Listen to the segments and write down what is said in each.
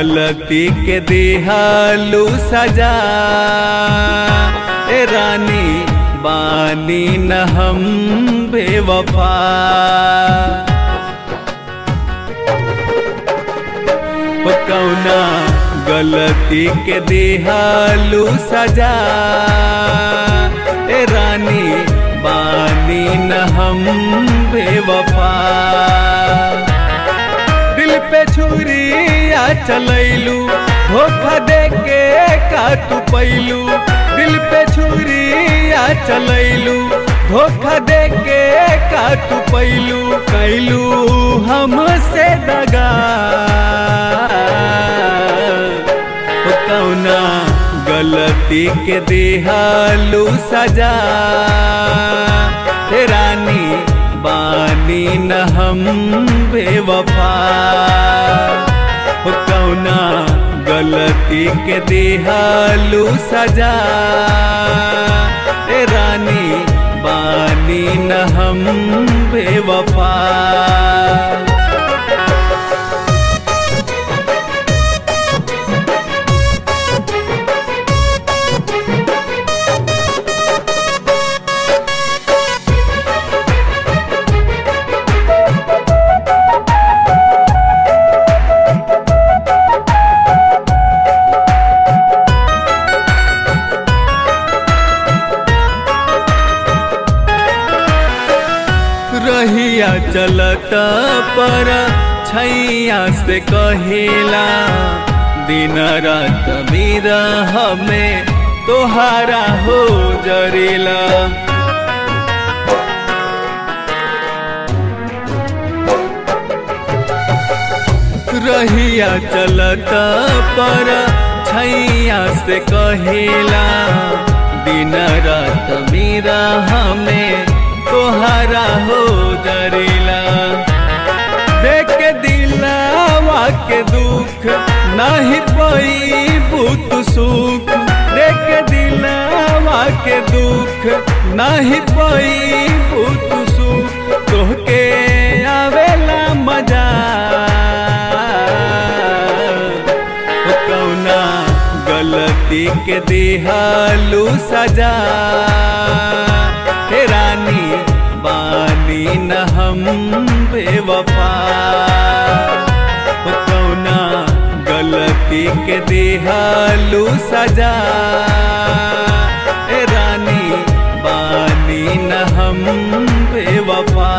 गलती के दिहालू सजा ए रानी बानी न हम बेवफा ओ कौना गलती के दिहालू सजा ए रानी बानी न हम बेवफा दिल पे छुरिया चलैलू धोखा दे के का तू पैलू दिल पे छुरिया चलैलू धोखा दे के का तू पैलू कैलू हमसे दगा ओ कौना गलती के दिहालू सजा हे रानी बानी न हम बेवफा हो कौना गलती के दिहालू सजा ए रानी बानी न हम बेवफा रहिया चलत पर छैया से कहेला दिन रात मेरा हमें तोहारा हो जरेला रहिया चलत पर छैया से कहेला दिन रात मेरा हमें तोहरा हो जरेला देख के दिलावा के दुख नहीं पई बुत सुख देख के दिलावा के दुख नहीं पई बुत सुख तोहके आवेला मजा ओ कौना गलती के दिहालू सजा हे रानी बानी न हम बेवफा हो कौना गलती के दिहालू सजा हे रानी बानी न हम बेवफा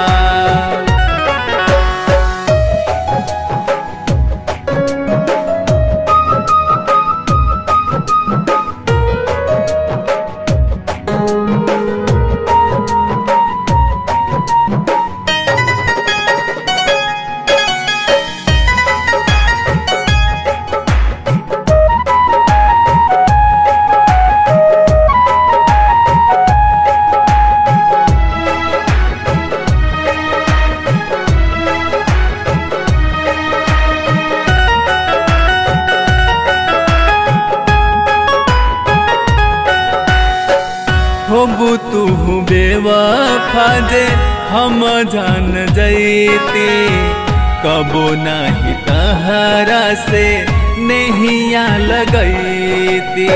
होबू तू बेवफा जे हम जान जैती कबो नहीं तहरा से नहिया लगैती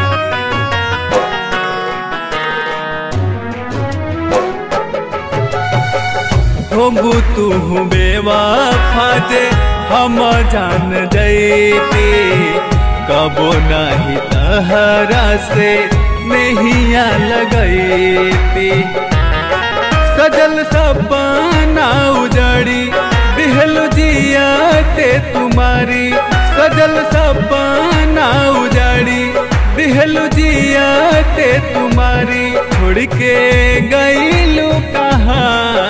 होबू तू बेवफा जे हम जान जैती कबो नहीं तहरा से नहिया लगैती सजल सपना उजड़ी दिहल जिया ते तुम्हारी सजल सपना उजड़ी दिहल जिया ते तुम्हारी छोड़ के गईलू कहाँ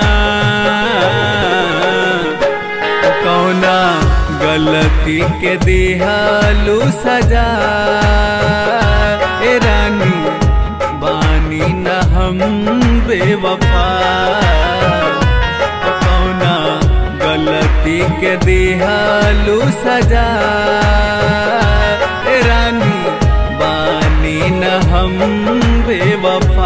कौना गलती के दिहालू सजा ए रानी बानी न हम बेवफा कौना गलती के दिहालू सजा ए रानी बानी न हम बेवफा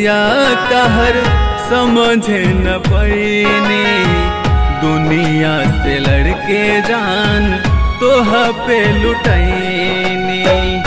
सूरतिया कहर समझे न पैनी दुनिया से लड़के जान तोह पे लुटैनी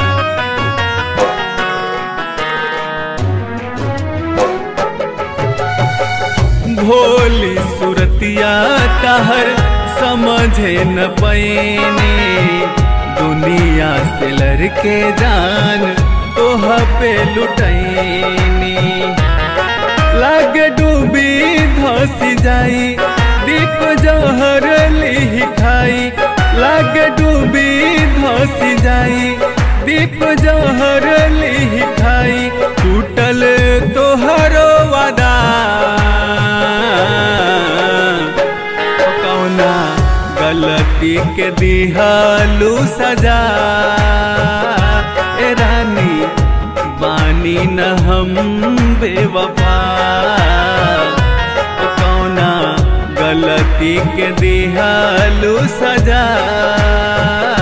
भोली सूरतिया कहर समझे न पैनी दुनिया से लड़के जान तोह पे लुटैनी लाग डूबी धसी जाई दीप जहर लिही खाई लाग डूबी धसी जाई दीप जहर लिही खाई टूटल तोहरो वादा कौना गलती के दिहालू सजा ए रानी बानी न हम बेवफा कौना गलती के दिहालू सजा